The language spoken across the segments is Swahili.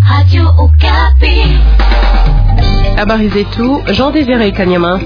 Habari zetu Jean Désiré Kanyama.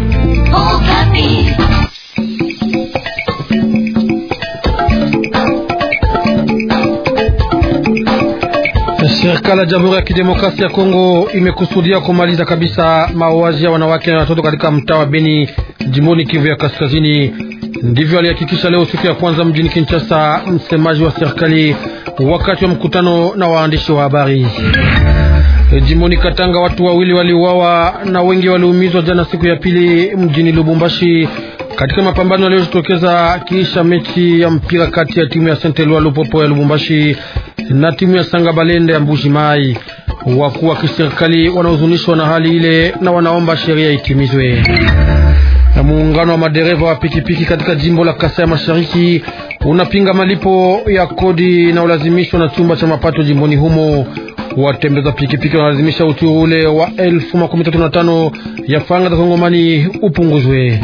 Serikali ya Jamhuri ya Kidemokrasia ya Kongo imekusudia kumaliza kabisa mauaji ya wanawake na watoto katika mtaa wa Beni jimboni Kivu ya Kaskazini. Ndivyo alihakikisha leo siku ya kwanza mjini Kinshasa msemaji wa serikali wakati wa mkutano na waandishi wa habari. Jimboni Katanga watu wawili waliuawa na wengi waliumizwa jana siku ya pili mjini Lubumbashi katika mapambano yaliyojitokeza kisha mechi ya mpira kati ya timu ya Saint Eloi Lupopo ya Lubumbashi na timu ya Sanga Balende ya Mbuji Mai. Wakuu wa kiserikali wanahuzunishwa na hali ile na wanaomba sheria itimizwe. Na muungano wa madereva wa pikipiki katika jimbo la Kasai Mashariki unapinga malipo ya kodi inayolazimishwa na chumba cha mapato jimboni humo. Watembeza pikipiki wanalazimisha uchuru ule wa elfu makumi tatu na tano ya faranga za Kongomani upunguzwe.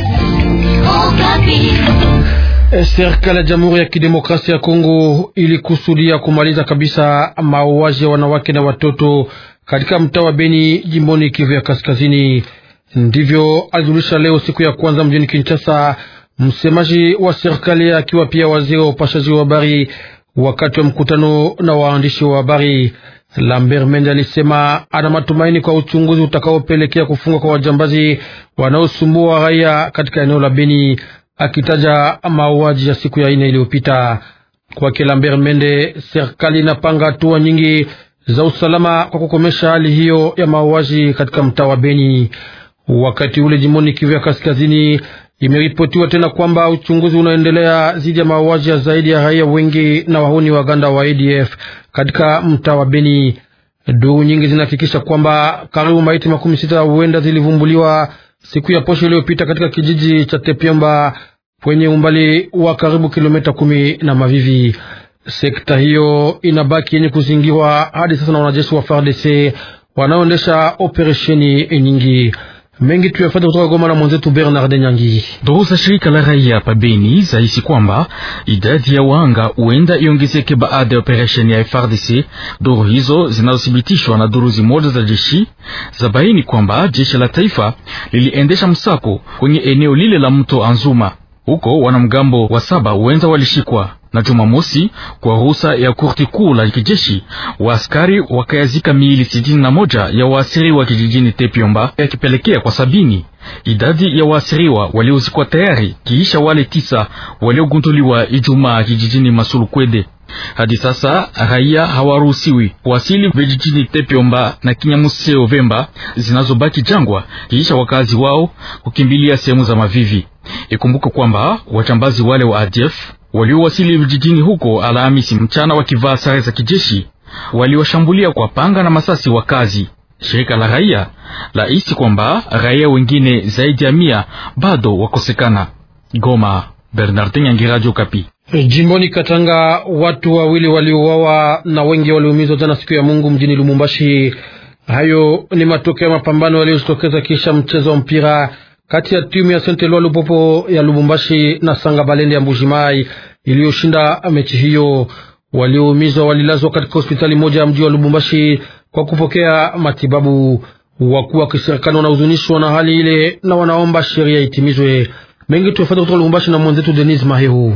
Serikali ya Jamhuri ya Kidemokrasia ya Kongo ilikusudia kumaliza kabisa mauaji ya wanawake na watoto katika mtaa wa Beni jimboni Kivu ya Kaskazini. Ndivyo alijulisha leo siku ya kwanza mjini Kinshasa msemaji wa serikali akiwa pia waziri wa upashaji wa habari wakati wa mkutano na waandishi wa habari. Lambert Mende alisema ana matumaini kwa uchunguzi utakaopelekea kufungwa kwa wajambazi wanaosumbua raia katika eneo la Beni, akitaja mauaji ya siku ya ine iliyopita. Kwake Lambert Mende, serikali inapanga hatua nyingi za usalama kwa kukomesha hali hiyo ya mauaji katika mtaa wa Beni. Wakati ule jimboni Kivu ya Kaskazini imeripotiwa tena kwamba uchunguzi unaendelea dhidi ya mauaji ya zaidi ya raia wengi na wahuni waganda wa ADF katika mtaa wa Beni. Duru nyingi zinahakikisha kwamba karibu maiti makumi sita huenda zilivumbuliwa siku ya posho iliyopita katika kijiji cha Tepyomba kwenye umbali wa karibu kilomita kumi na Mavivi. Sekta hiyo inabaki yenye kuzingirwa hadi sasa na wanajeshi wa FARDC wanaoendesha operesheni nyingi mengi tuyafata kutoka Goma na mwenzetu Bernard Nyangi. Duru za shirika la raia pa Beni zaisi kwamba idadi ya wanga huenda iongezeke baada ya operesheni ya FARDC. Duru hizo zinazothibitishwa na duru zimoja za jeshi za baini kwamba jeshi la taifa liliendesha msako kwenye eneo lile la mto Anzuma. Huko wanamgambo wa saba huenda walishikwa na Jumamosi kwa ruhusa ya kurti kuu la kijeshi, waaskari wakayazika miili sitini na moja ya waasiriwa kijijini Tepyomba, yakipelekea kwa sabini idadi ya waasiriwa waliozikwa tayari, kiisha wale tisa waliogunduliwa Ijumaa kijijini Masulukwede. Hadi sasa raia hawaruhusiwi kuwasili vijijini Tepyomba na Kinyamuseo Vemba zinazobaki jangwa, kiisha wakazi wao kukimbilia sehemu za Mavivi. Ikumbuke kwamba wachambazi wale wa ADF waliowasili vijijini huko Alhamisi mchana wakivaa sare za kijeshi waliwashambulia kwa panga na masasi wakazi. Shirika la raia la isi kwamba raia wengine zaidi ya mia bado wakosekana. Goma, Bernardin Yangi, Radio Kapi. Jimboni Katanga watu wawili waliuawa na wengi waliumizwa jana siku ya Mungu mjini Lumumbashi. Hayo ni matokeo ya mapambano yaliyojitokeza kisha mchezo wa mpira kati ya timu ya Saint Eloi Lupopo ya Lubumbashi na Sanga Balende ya Mbujimai iliyoshinda mechi hiyo. Walioumizwa walilazwa katika hospitali moja ya mji wa Lubumbashi kwa kupokea matibabu. Wakuu wa kiserikali wanahuzunishwa na hali ile na wanaomba sheria itimizwe. Mengi tuyafuata kutoka Lubumbashi na mwenzetu Denis Mahehu.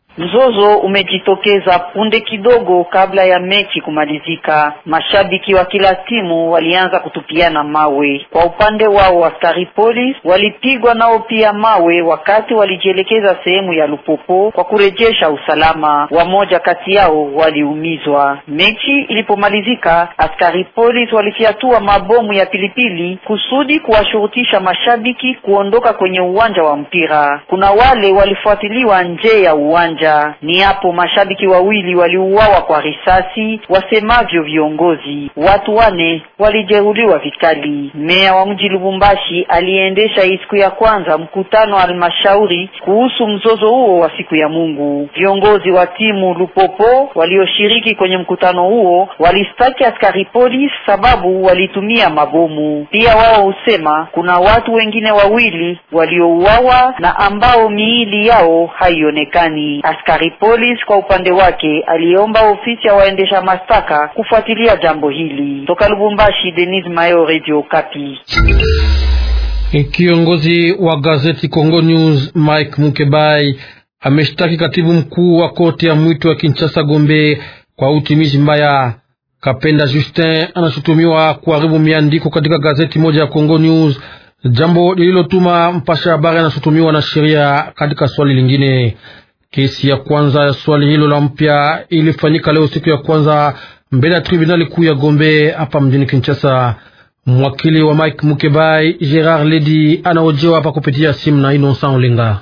Mzozo umejitokeza punde kidogo kabla ya mechi kumalizika. Mashabiki wa kila timu walianza kutupiana mawe. Kwa upande wao, askari polisi walipigwa nao pia mawe wakati walijielekeza sehemu ya Lupopo kwa kurejesha usalama. Wamoja kati yao waliumizwa. Mechi ilipomalizika, askari polisi walifyatua mabomu ya pilipili kusudi kuwashurutisha mashabiki kuondoka kwenye uwanja wa mpira. Kuna wale walifuatiliwa nje ya uwanja ni hapo mashabiki wawili waliuawa kwa risasi, wasemavyo viongozi. Watu wane walijeruhiwa vikali. Meya wa mji Lubumbashi aliendesha hii siku ya kwanza mkutano wa halmashauri kuhusu mzozo huo wa siku ya Mungu. Viongozi wa timu Lupopo walioshiriki kwenye mkutano huo walistaki askari polisi sababu walitumia mabomu. Pia wao husema kuna watu wengine wawili waliouawa na ambao miili yao haionekani. Askari polisi kwa upande wake aliomba ofisi ya waendesha mashtaka kufuatilia jambo hili. Toka Lubumbashi, Denis Mayo, Radio Kapi. Kiongozi wa gazeti Congo News Mike Mukebai ameshtaki katibu mkuu wa koti ya mwito wa Kinshasa Gombe kwa utimizi mbaya. Kapenda Justin anashutumiwa kuharibu miandiko katika gazeti moja ya Congo News, jambo lililotuma mpasha habari anashutumiwa na sheria katika swali lingine. Kesi ya kwanza ya swali hilo la mpya ilifanyika leo siku ya kwanza mbele ya tribunali kuu ya Gombe hapa mjini Kinshasa. Mwakili wa Mike Mukebai Gerard Ledi anaojewa hapa kupitia simu na Innocent Olenga.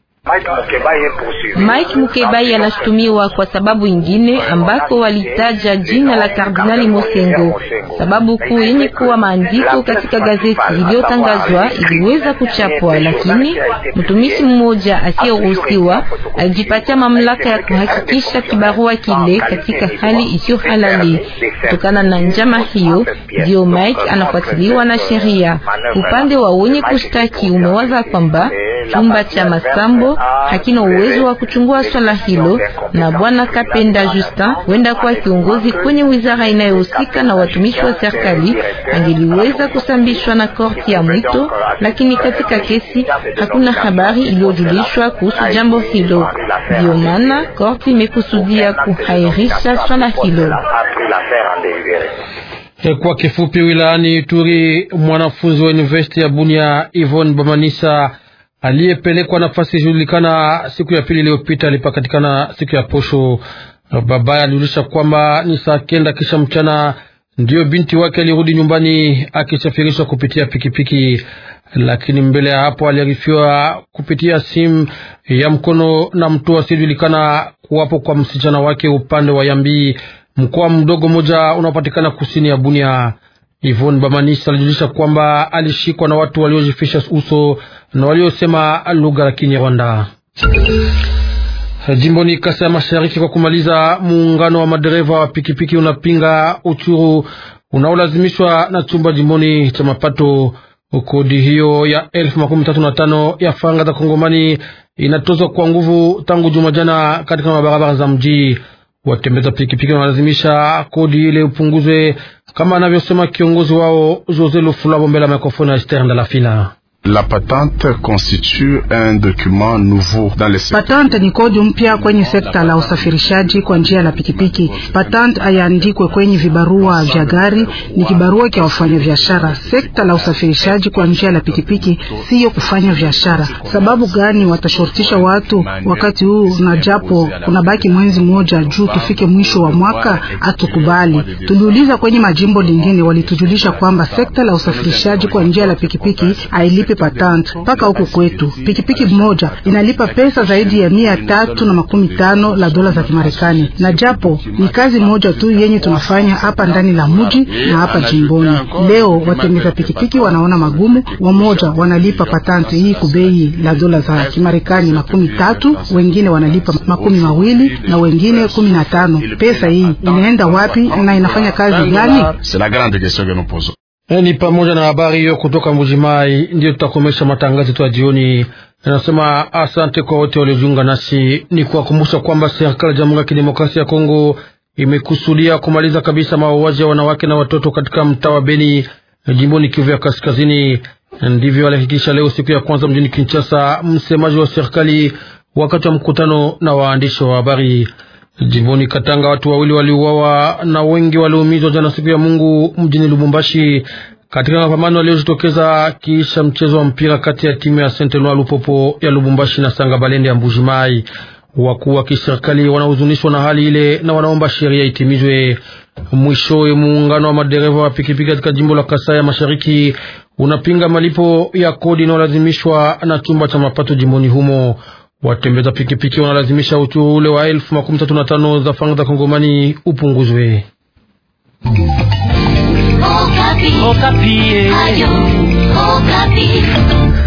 Mike Mukebai anashutumiwa kwa sababu ingine ambako walitaja jina la Kardinali Mosengo. Sababu kuu yenye kuwa maandiko katika gazeti iliyotangazwa iliweza kuchapwa, lakini mtumishi mmoja asiyeruhusiwa alijipatia mamlaka ya kuhakikisha kibarua kile katika hali isiyo halali. Kutokana na njama hiyo, ndio Mike anafuatiliwa na sheria. Upande wa wenye kushtaki umewaza kwamba chumba cha masambo hakina uwezo wa kuchungua swala hilo, na bwana Kapenda Justin wenda kuwa kiongozi kwenye wizara inayohusika na watumishi wa serikali angeliweza kusambishwa na korti ya mwito, lakini katika kesi hakuna habari iliyojulishwa kuhusu jambo hilo. Ndio maana korti imekusudia kuhairisha swala hilo. Kwa kifupi, wilayani Ituri, mwanafunzi wa university ya Bunia Yvonne Bamanisa aliyepelekwa nafasi ijulikana siku ya pili iliyopita alipatikana siku ya posho. Babaye alijulisha kwamba ni saa kenda kisha mchana ndiyo binti wake alirudi nyumbani akisafirishwa kupitia pikipiki, lakini mbele ya hapo aliarifiwa kupitia simu ya mkono na mtu asiyejulikana kuwapo kwa msichana wake upande wa Yambi, mkoa mdogo mmoja unaopatikana kusini ya Bunia. Yvonne Bamanisa alijulisha kwamba alishikwa na watu waliojifisha uso na waliosema lugha la Kinyarwanda. Jimboni Kasa ya Mashariki, kwa kumaliza, muungano wa madereva wa pikipiki unapinga uchuru unaolazimishwa na chumba jimboni cha mapato. Kodi hiyo ya elfu makumi tatu na tano ya faranga za Kongomani inatozwa kwa nguvu tangu juma jana katika mabarabara za mji. Watembeza pikipiki wanalazimisha kodi ile upunguzwe, kama anavyosema kiongozi wao Jose Lufulabo mbele ya mikrofoni ya Esther Ndalafina. La patente constitue un document nouveau dans le secteur. Patente ni kodi mpya kwenye sekta la usafirishaji kwa njia la pikipiki. Patente hayaandikwe kwenye vibarua vya gari, ni kibarua cha wafanya biashara. Sekta la usafirishaji kwa njia la pikipiki siyo kufanya biashara. Sababu gani watashurutisha watu wakati huu, na japo kuna baki mwezi mmoja juu tufike mwisho wa mwaka? Hatukubali. Tuliuliza kwenye majimbo lingine, walitujulisha kwamba sekta la usafirishaji kwa njia la pikipiki hailipi patante mpaka huko kwetu. Pikipiki moja inalipa pesa zaidi ya mia tatu na makumi tano la dola za Kimarekani, na japo ni kazi moja tu yenye tunafanya hapa ndani la mji na hapa jimboni. Leo watembeza pikipiki wanaona magumu, wamoja wanalipa patante hii kubei la dola za Kimarekani makumi tatu, wengine wanalipa makumi mawili na wengine kumi na tano. Pesa hii inaenda wapi na inafanya kazi gani? Ni pamoja na habari hiyo kutoka Mbujimai. Ndiyo tutakomesha matangazo yetu ya jioni. Nasema asante kwa wote waliojiunga nasi. Ni kuwakumbusha kwamba serikali ya Jamhuri ya Kidemokrasia ya Kongo imekusudia kumaliza kabisa mauaji ya wanawake na watoto katika mtaa wa Beni, jimboni Kivu ya Kaskazini. Ndivyo alihakikisha leo siku ya kwanza mjini Kinshasa msemaji wa serikali wakati wa mkutano na waandishi wa habari. Jimboni Katanga watu wawili waliuawa na wengi waliumizwa jana siku ya Mungu mjini Lubumbashi katika mapambano yaliyojitokeza kisha mchezo wa mpira kati ya timu ya Saint Eloi Lupopo ya Lubumbashi na Sanga Balende ya Mbujimai. Wakuu wa kiserikali wanahuzunishwa na hali ile na wanaomba sheria itimizwe. Mwishowe, muungano wa madereva wa pikipiki katika jimbo la Kasai ya Mashariki unapinga malipo ya kodi inayolazimishwa na chumba cha mapato jimboni humo. Watembeza pikipiki wanalazimisha uchuru ule wa elfu makumi tatu na tano za faranga za Kongomani upunguzwe. Okapi. Okapi. Ayo, Okapi.